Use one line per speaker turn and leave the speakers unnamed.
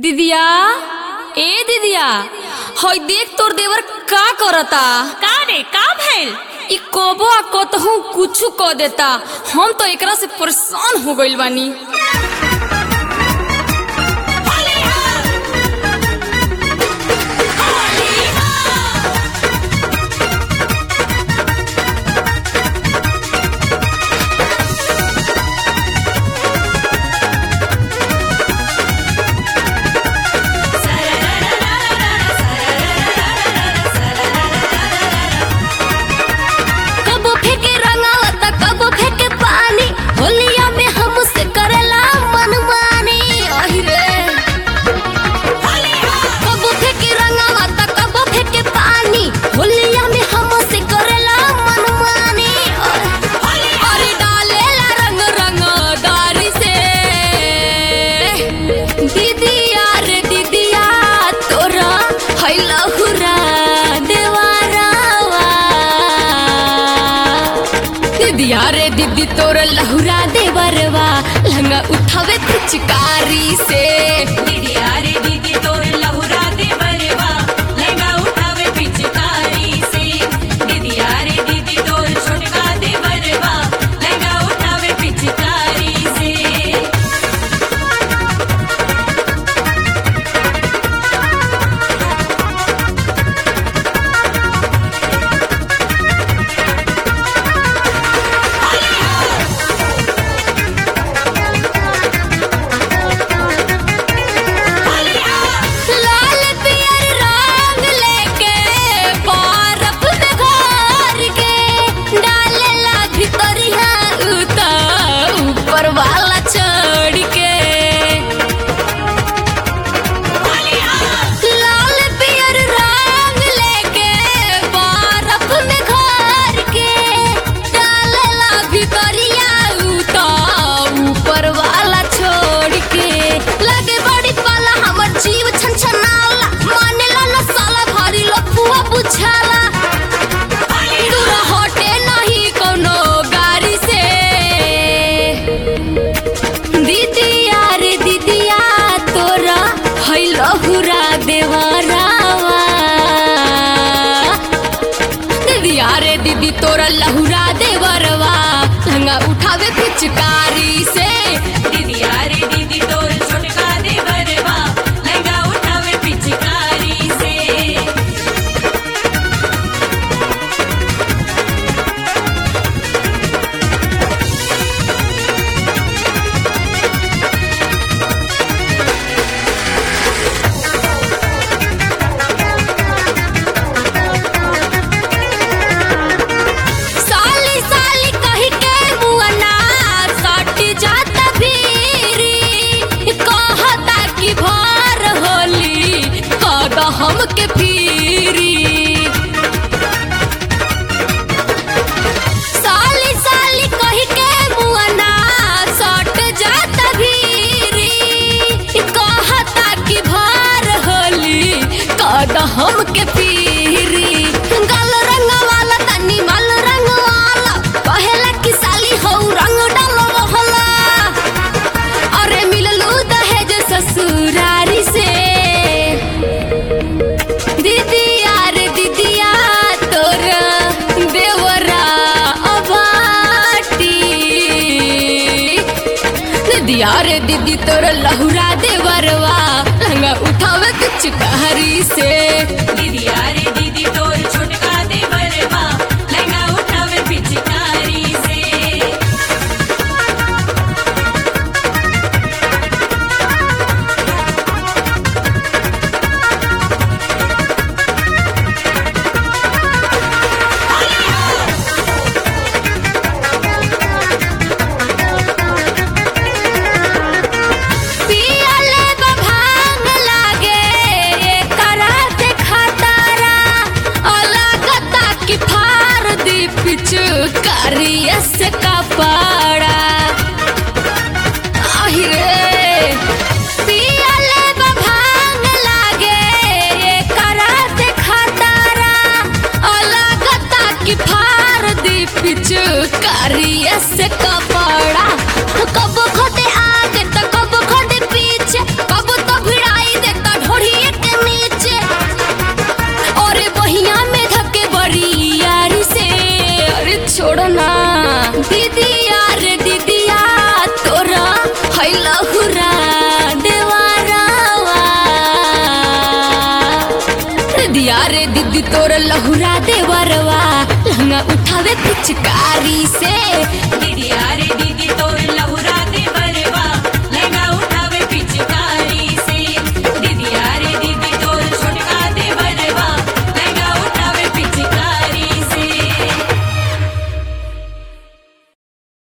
दिदिया ए दिदिया हई देख तोर देवर का करता
का रे का भइल
इ कबो आ कतहू कुछु क देता हम तो एकरा से परेशान हो गइल बानी कबो फेंके रंगावा त कबो फेंके पानी होलिया में हमसे करेला मनमानी अहि रे कबो फेंके रंगावा त कबो फेंके पानी होलिया में हमसे करेला मनमानी अरे डालेला रंग रंगदारी से दीदिया रे दीदिया तोरा है लहुरा देवारावा दीदिया रे दीदी तोर लहुरा देवरवा लंगा उठावे पिचकारी से
दीदिया रे दीदी तोर लहुरा दे बरवा लहंगा उठावे पिचकारी से दीदिया रे दीदी तोर छोटका दे बरवा लहंगा उठावे पिचकारी से
लाल पियर रंग लेके बरफ में घोर के डालेला भितरिया उता ऊपर वाला चढ़ के लाल पियर रंग लेके बरफ में घोर के डालेला भितरिया उता ऊपर वाला छोड़ के लगे बड़ी पाला हमर जीव छनछनाला मानेला न साला भारी लफुआ बुझाला दूर हटे नहीं कोनो गाड़ी से दीदिया रे दीदिया तोरा है लहुरा देवरावा दीदिया रे दीदी तोरा लहुरा देवरवा लंगा उठावे पिचकारी से
दीदिया रे दीदी तोर छोटका दे बरवा लहंगा उठावे पिचकारी से
साली साली कही के मुअना सट जात भीरी कहता कि भर होली कद हमके फिरी साली साली कही के मुअना सट जात भीरी कहता कि भर होली कद हमके फिरी गल रंग वाला तनी मल रंग वाला कहेला कि साली हो रंग डालो मोहला अरे मिललू दहेज ससुरारी से दीदिया रे दीदिया तोर देवरा अबाटी दीदिया रे दीदी तोर लहुरा देवरवा लंगा उठावे पिचकारी से
दीदिया रे दीदी तोर छोटका दे बरवा लहंगा उठावे पिचकारी से
पियले बभांग लागे एकरा देख लहुरा देवारावा दिया रे दीदी तोर लहुरा देवरवा लहंगा उठावे पिचकारी से
दीदी यारे दीदी तोर लहुरा